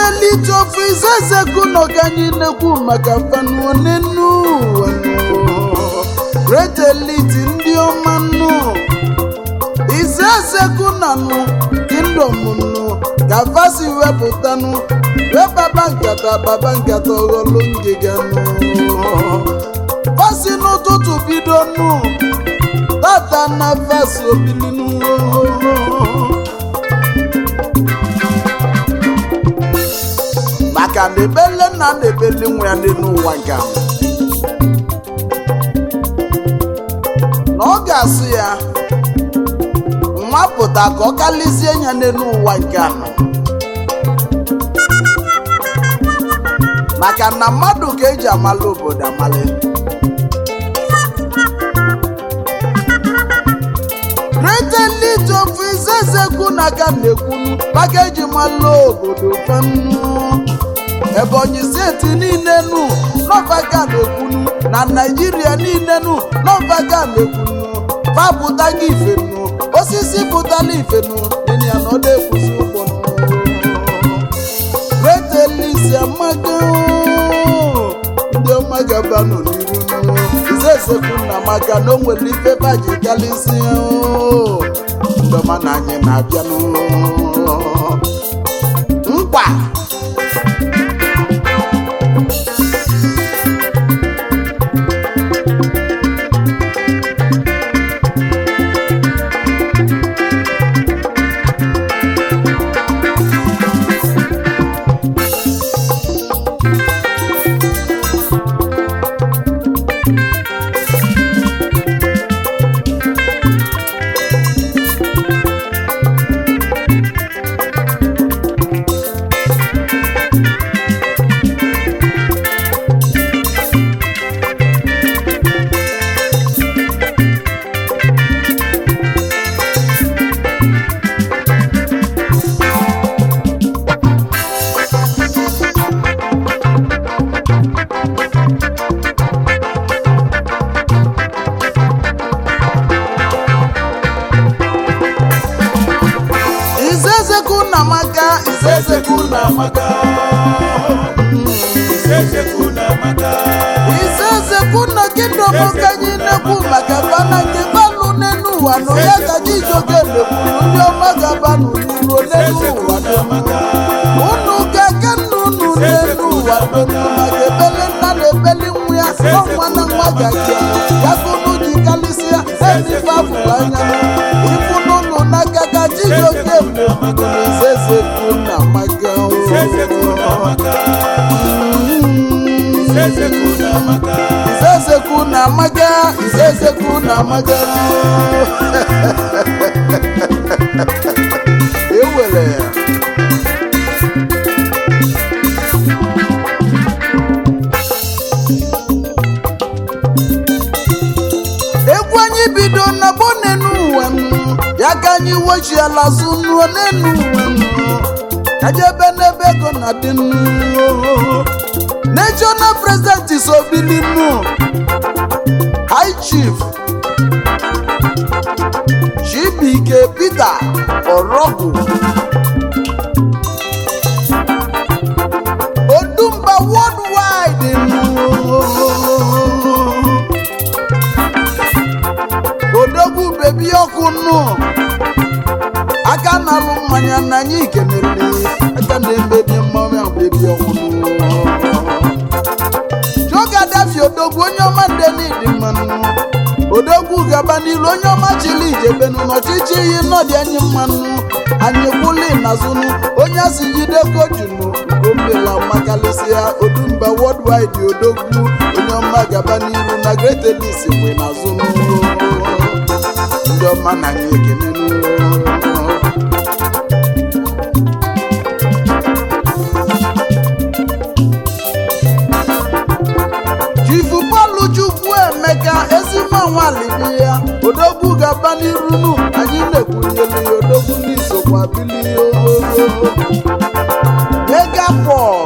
elite ofe izezekwu na ọganyị na-ekwu maka fanụ n'enu ụwa nụ. great elite ndị ọma nụ izezekwu na nụ kingdom nụ ka fasi wepụtanụ wee baba nkata baba nkata ọghọlụ ngịga nụ fasi n'ụtụtụ bido nụ tata na fasi obilinu maka na ebele nna na ebele nwa ya dị n'ụwa nke a. na ọ ga-asụ ya nwa pụta ka ọ kalịzie ya n'elu ụwa nke anọ maka na mmadụ ka eji amala obodo amali great elite of izezekwu na aka na-ekwunu maka eji mala obodo fanu ebonyi steeti niile nu nọvaga na-ekwunu na naijiria niile nu nọvaga na-ekwunu fapụta gị ifenu osisi pụtala ifenu ịnị ya na ọ na-ekwuzi ụgbọ great elise amaga ndị ọma gabanụ n'iru nụ izesekwu na maka na o nwere ife baji galisi ndị ọma na anyị na-abịanụ nkwa izezekwu na maka izezekwu na maka Isesekwu na maka. izezekwu na kingdom ka anyị na-ekwu maka bana nke banụ n'elu ụwa nụ ya ka jijoke na-ekwuru ndị ọma ga-abanụ n'iru n'elu ụwa donu unu ga-eke nna unu n'elu ụwa donu maka ebele nna na ebeli nwa ya ọnwa na nwa ga-aga ya ka unu ji kalịsịa ebife afụrụ anya ifu n'ụlọ n'aka ka jijoke na-ekwuru na izezekwu na maka Isesekwu na maka. Isesekwu na maka. Izezeku na amaga Izezeku na amaga ewere ya egwu anyị bido na bụ n'enu ụwa nụ, ya ka anyị wechiala zụ nuo n'enu ụwa nụ. ka jebe n'ebe ego na dị nụ national president isobili nụ high chief chibike peter orogu odumba worldwide nụ odogwu bebi ọkụ nụ aka na-alụ mmanya na anyị kenele aka na-eme dị mmanwụ ahụ bebi ọkụ nụ Joga dafi odogwu onye ọma ndị n'ịdị mmanụ odogwu gaba n'ilu onye ọma chili ijebenu n'ọchịchị iyi nọdị anyị mmanụ anyị kwụli n'azụnụ onye asị jide kojunu gombela makalịsịa odumba worldwide odogwu onye ọma gaba n'ilu na great elis mgbe n'azụnụ ndị ọma na anyị ekenenu chifu pọlụ chukwu emeka ezigbo nwalibi ya odogwu gaba n'irunu anyị na-ekwunyelu ya odogwu n'isokwa bili mega pọl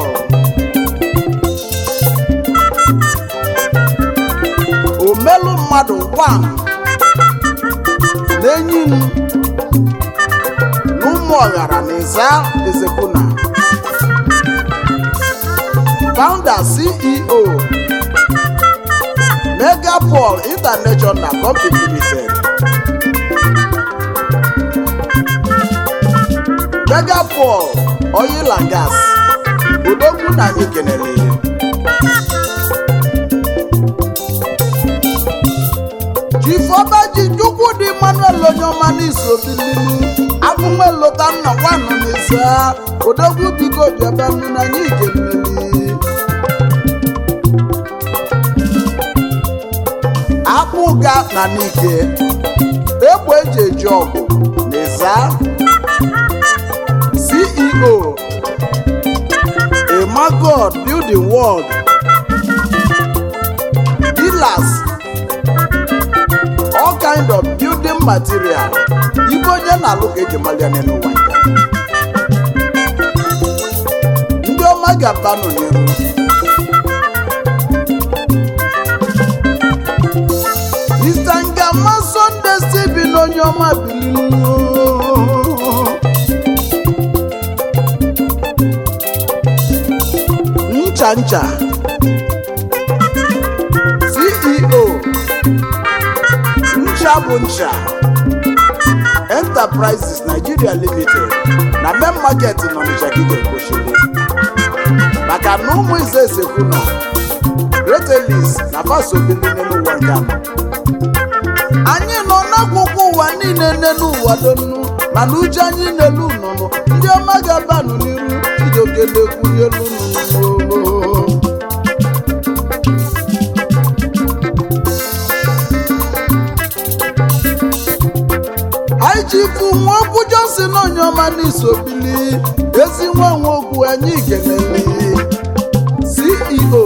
omelu mmadụ gwam n'enyi m n'ụmụ ọghara na ịza ezekwuna founder ceo megapol international company limited megapol oil and gas odogwu na anyị kenele chifọbaji chukwudị manuel onyeọma n'iso bilinu abụnwelota nna nwanụ n'ise odogwu biko bịaba nụ na anyị keneli akpụga na n'ike egbe eji eji ọgụ n'ịza ceo emagod building world dealers all kind of building material ibe onye na-alụ ka eji malia n'ụwa nke a. ndị ọma ga-abanụ n'iru Mr. Ngama Sunday Stephen onye ọma bililu ncha ncha CEO ncha bụ ncha Enterprises Nigeria Limited na main market n'Ọnịcha gị ga-ekwochiri maka na ụmụ ize esekwu nọ Great Elis na fasobili n'ụwa nke anọ anyị nọ n'akụkụ ụwa niile n'elu ụwa donu mana uche anyị n'elu nụnụ ndị ọma ga-abanụ n'iru idokelekwu n'elu nụnụ anyị ji ifu nwa okwu Johnson onyeọma n'isobili ezi nwa nwa okwu anyị kenele CEO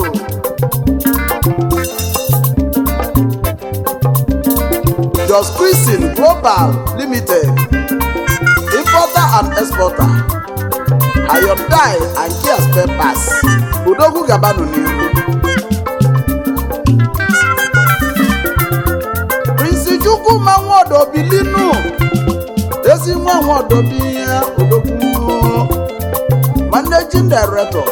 Just Christian Global Limited, importer and exporter, Hyundai and Kia spare parts, Odogwu Gabanu n'ihu. Prince Chukwuma Nwodo Bilinu, ezi nwa Nwodo bi ya Odogwu. Managing Director,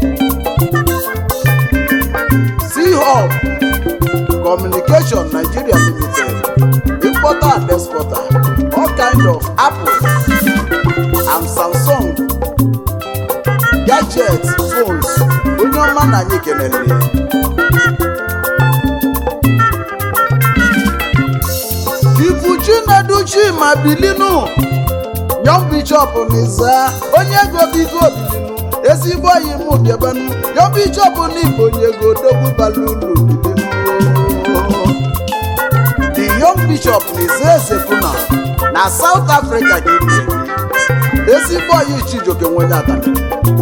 C-Hub Communication Nigeria Limited, importer and exporter, all kind of Apple and Samsung gadgets, phones, onye ọma na anyị kelere ya. Ifu Chinedu Chima Bilinu, Young Bishop N'iza, onye ego bigo Bilinu, ezigbo oyi mụ bịabanụ, Young Bishop n'Igbo onye ego odogwu balulu Bilinu. the young bishop Nze Sekuna na South Africa gị bi ezigbo oyi Chijioke nwenye atani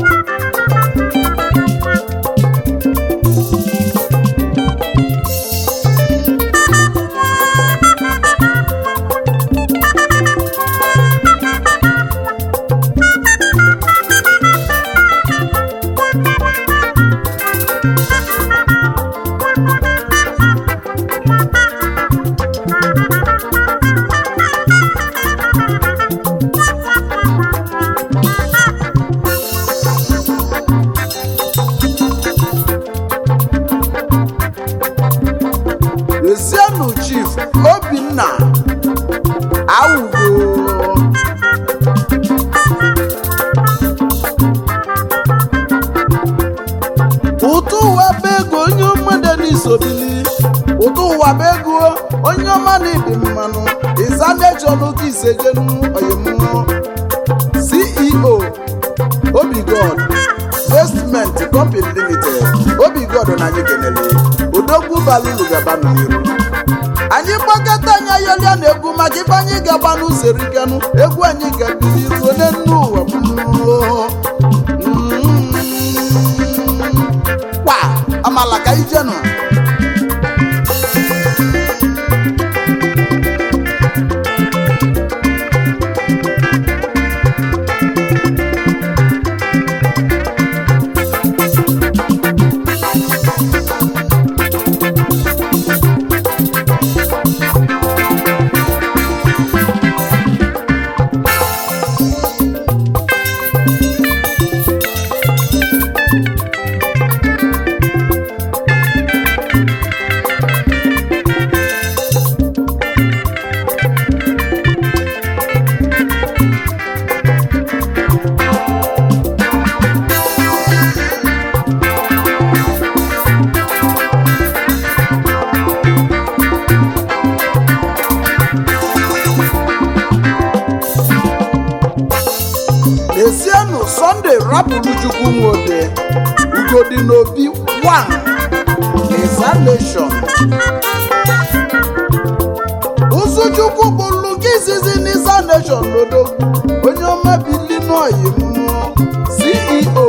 Ezienu Chief Obinna Awugo ụtụ ụwa bụ ego onye mmadụ n'isobili ụtụ ụwa bụ ego onye ọma na ịdị mmanụ ịzanechọnụ ka isejenu oyimụ CEO Obigod Investment Company Limited Obigod na anyị kenele odogwu balulu gabanụ n'iru anyị gbakọta anyị ayọlịa na egwu maka ife anyị gaba n'ụzọ eriganụ egwu anyị gabiri ruo n'enu ụwa mmụọ. Mm. kwa amala ka ijenụ esienụ sọnde rapụrụ chukwu nwode ugodi n'obi 1 examination ụzụchukwu bụrụ nke izizi n'Isa nation n'odogwu onye ọma bi illinois mmụọ ceo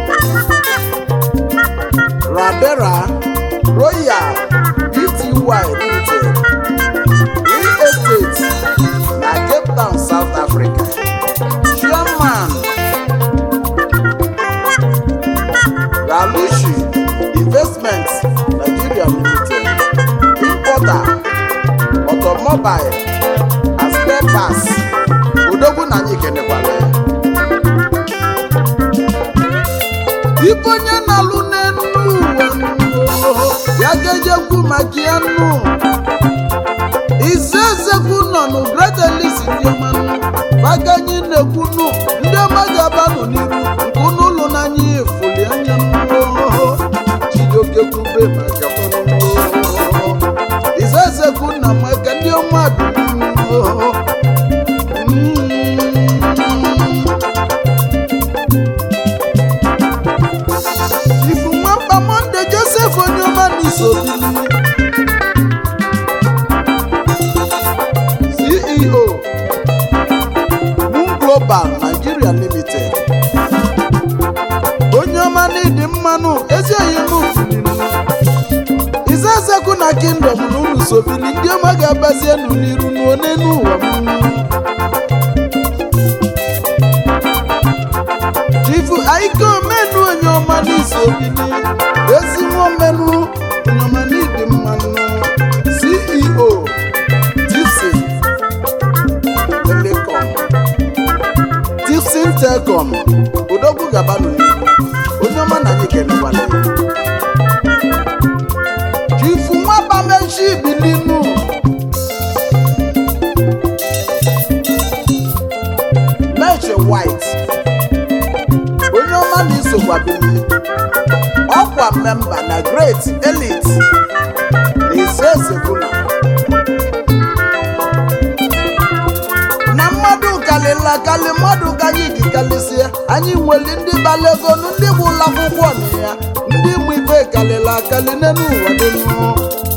rabera royal bty limited real estate na cape town south africa chairman ralushi investments nigeria limited importer automobile and spare parts odogwu na anyị kenekwara ya ibe onye na-alụ n'enu ụwa ya ga-ejekwu maka ya nnu ize ezekwu nọ nụ great elis ndị ọma nnu maka anyị na-ekwu nnu ndị ọma ga-abanụ n'iru nke unu ụlọ n'anya efuli anya nnu chijioke kwube maka fanụ ize ezekwu nna maka ndị ọma dị nnu ifu nwamba monde joseph onyeọma n'isobili ceo moon global nigeria limited onye ọma n'ịdị mmanụ ezi oyimufulinu izezekwu na kingdom na unu sobili ndị ọma ga-abazie enu n'iru n'onenu ụwa m chifu aike omenu onye ọma n'isi obili ezigbo omenu onye ọma n'ịdị mmanụ ceo tipsin telecom tipsin telecom odogwu gabanụ n'ihu onye ọma na anyị kenekwala ya chifu nwabamechi bilinu meche white onye ọma na-esokwa bili ọkwa memba na great elite na ise ezebuna na mmadụ kalịla kalị mmadụ ka anyị dị kalịsịa anyị nwere ndị balagonu ndị bụ ụlọ akwụkwọ na ya ndị mụ ibe kalịla akali n'elu ụwa dị nnụọ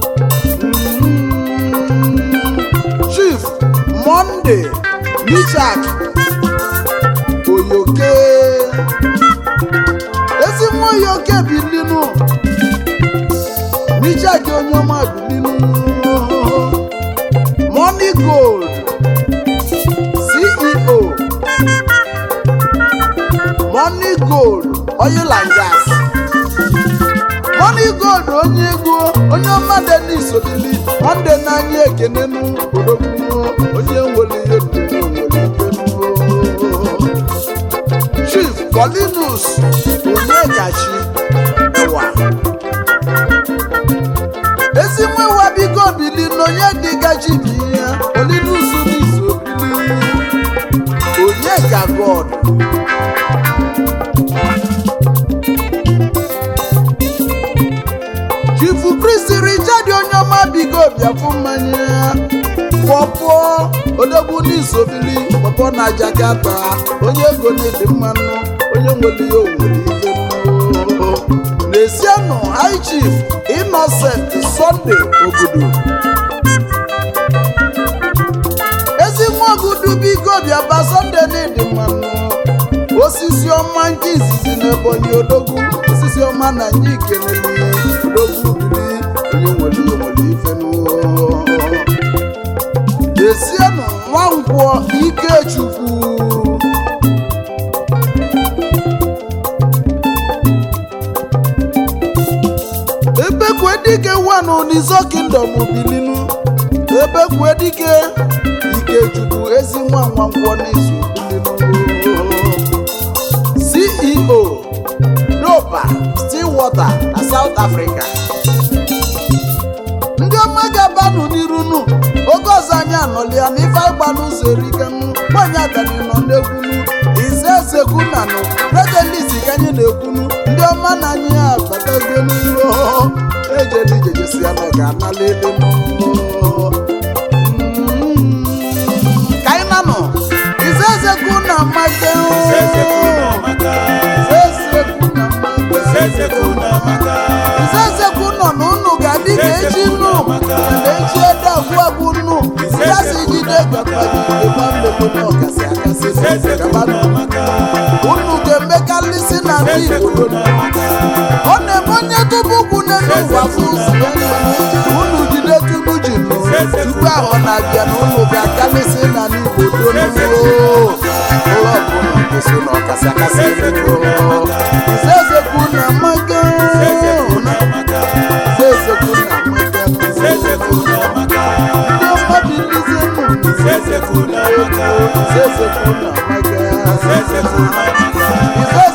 chief monde michak oyoke ezi nwa oyoke bilinu michak onye ọma bilinu money gold ceo money gold oil and gas money gold onye ego onye ọma denis obili monde n'anya ekenenu odogwu onye nwere ihe ndụ nwere ike nuo chief colinus onyekachi ewa ezi nwewa biko bili n'onye dịgachi bi ya colinus n'izu obili onyeka god chifu kristi richard onye ọma bigo bịafụ mmanya pọpọ odogwu n'isobili pọpọ na jakata onye ego na-edi mmanụ onye nwere ihe onwere ife mmụọ n'esienụ high chief innocent sunday obodo ezi nwa ogudu biko bịaba sunday na-edi mmanụ osisi ọma nke izizi n'ebonyi odogwu osisi ọma na anyị kenele odogwu bili onye nwere ihe nwere ife n'ụwa esienụ nwankwọ ikechukwu ebekwe dike wanụ n'izo kingdom bilinu ebekwe dike ikechukwu ezi nwa nwankwọ n'izu bilinu ceo dopa stillwater na south africa ndị ọma ga-abanụ n'irunu oge ọzọ anyị anọlịa na ife agbanụ ụzọ erikenu nwanyị adani nọ n'ekwunu ize ezekwunanụ redelis ka anyị na-ekwunu ndị ọma na anyị abatago n'ụlọ ejela ijejesi ya na ga-anala elu ka anyị nanụ ize ezekwu na amake Ize ezekwu ka mmadụ ebe mmemme ọkasị akasị gabanụ unu ga-emekalịsị na ndị igbo ọ na-eme onye tupu ukwu n'elu ụwa fụ ụzọ unu jide tupu ji nụ tupu ahụ na-abịa na unu ga-akalịsị na n'igbo donuo ụlọ ọbụla gosi na ọkasị akasị zezekwu na mmaga zezekwu na mmaga ndị mmadụ ilizie nnụnụ zezekwu na mmaga ife